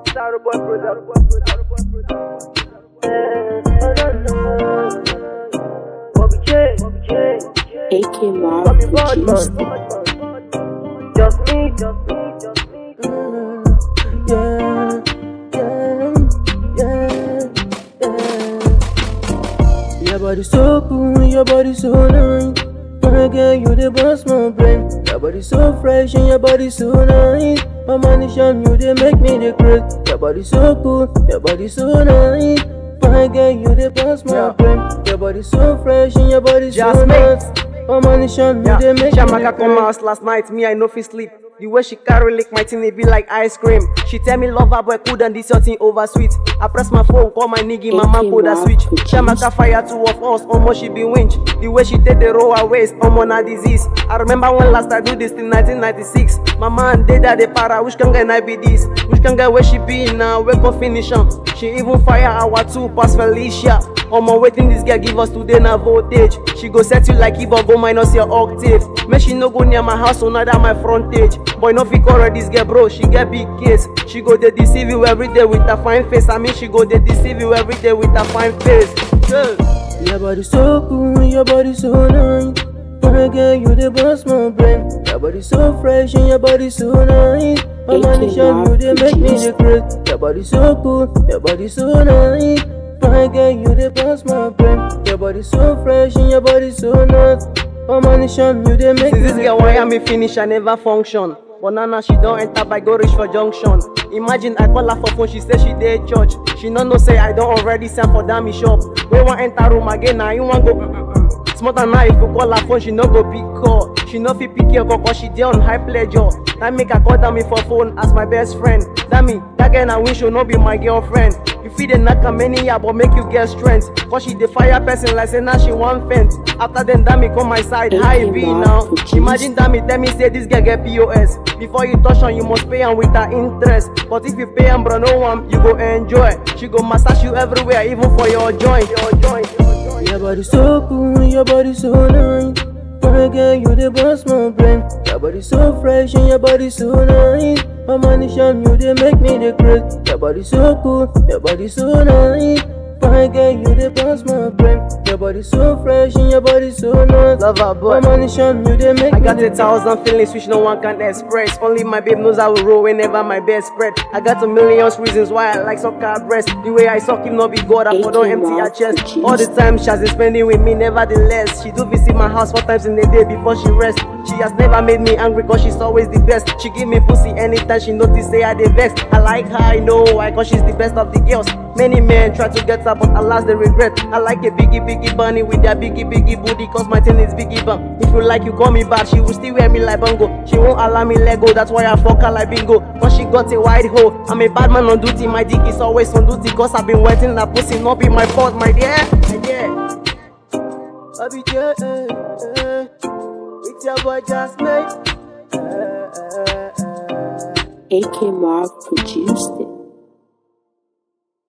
Starboy product. Bobby J, Bobby J, AK Mob Bobby Bad produced Man. it. Just me, just me, just me. yeah, yeah, yeah, yeah. Your body so cool, your body so nice. My girl, you the boss, my brain. Your body so fresh and your body so nice. My money shine, you they make me the great. Your body so cool, your body so nice. My girl, you the boss, my Yeah. brain. Your body so fresh and your body so Just me. nice. My money shine, you Yeah, they make me Shamaka the come great. house last night, me I no fit sleep. The way she carry lick my thing, it be like ice cream. She tell me love her boy cool and this your thing over sweet. I press my phone, call my nigga, my man pull that switch. Shamaka fire two of us, almost she be winch. The way she take the roll her waist, almost na disease. I remember when last I do this in 1996. My man did that the para, which can get I be this? Which can get where she be now, we can finish am. She even fire our two pass Felicia. Omo waiting this girl give us today na voltage. She go set you like Ibo go minus your octave. Make she no go near my house or neither my frontage. Boy no fit correct this girl bro, she get big case. She go dey deceive you every day with her fine face. I mean she go dey deceive you every day with her fine face. Yeah. Your body so cool, your body so nice. My girl, you the boss, my brain. Your body so fresh and your body so nice. My money shine, you they make me the great. Your body so cool, your body so nice. My girl, you the boss, my brain. Your body so fresh and your body so nice. My money shine, you they make Since me this the girl great. wire me finish, I never function. But now, now she don't enter by go reach for junction. Imagine I call her for phone, she say she dey church. She no know say I don't already send for damn shop. We want enter room again, now you want go. Mm-mm-mm. Smart than now if you call her phone, she no go pick call. She no fit pick your call cause she dey on high pleasure. That make her call down me for phone as my best friend. That me, that girl I wish she no be my girlfriend. You fit dey knock her many year but make you get strength. Cause she dey fire person like say now she want fence. After then that me come my side, how it be now? Imagine that me tell me say this girl get POS. Before you touch on, you must pay am with her interest. But if you pay am bro, no one you go enjoy. She go massage you everywhere, even for your joint. Your joint. Your joint. Your body so cool, your body so nice. My girl, you the boss, my brain. Your body so fresh and your body so nice. My money shine, you they make me the great. Your body so cool, your body so nice. My girl, you the boss, my brain. Your body so fresh and your body so nice. Love her, boy. My money shine, you they make I me got the a thousand feelings which no one can express. Only my babe knows I will roll whenever my best spread. I got a million reasons why I like soccer breast. The way I suck him, no be God, I for don't empty her chest. All the time she has been spending with me, nevertheless. She do visit my house four times in a day before she rest. She has never made me angry cause she's always the best. She give me pussy anytime she notice say I dey vex. I like her, I know why cause she's the best of the girls. Many men try to get her but alas they regret. I like a biggie biggie bunny with their biggie biggie booty cause my thing is biggie bum. If you like you call me back, she will still wear me like bongo. She won't allow me let go, that's why I fuck her like bingo. Cause she got a wide hole. I'm a bad man on duty, my dick is always on duty cause I've been waiting that pussy, not be my fault, my dear. My dear. Bobby J, eh, eh, with your boy just made. Eh, eh, eh, eh. AK Mob produced it.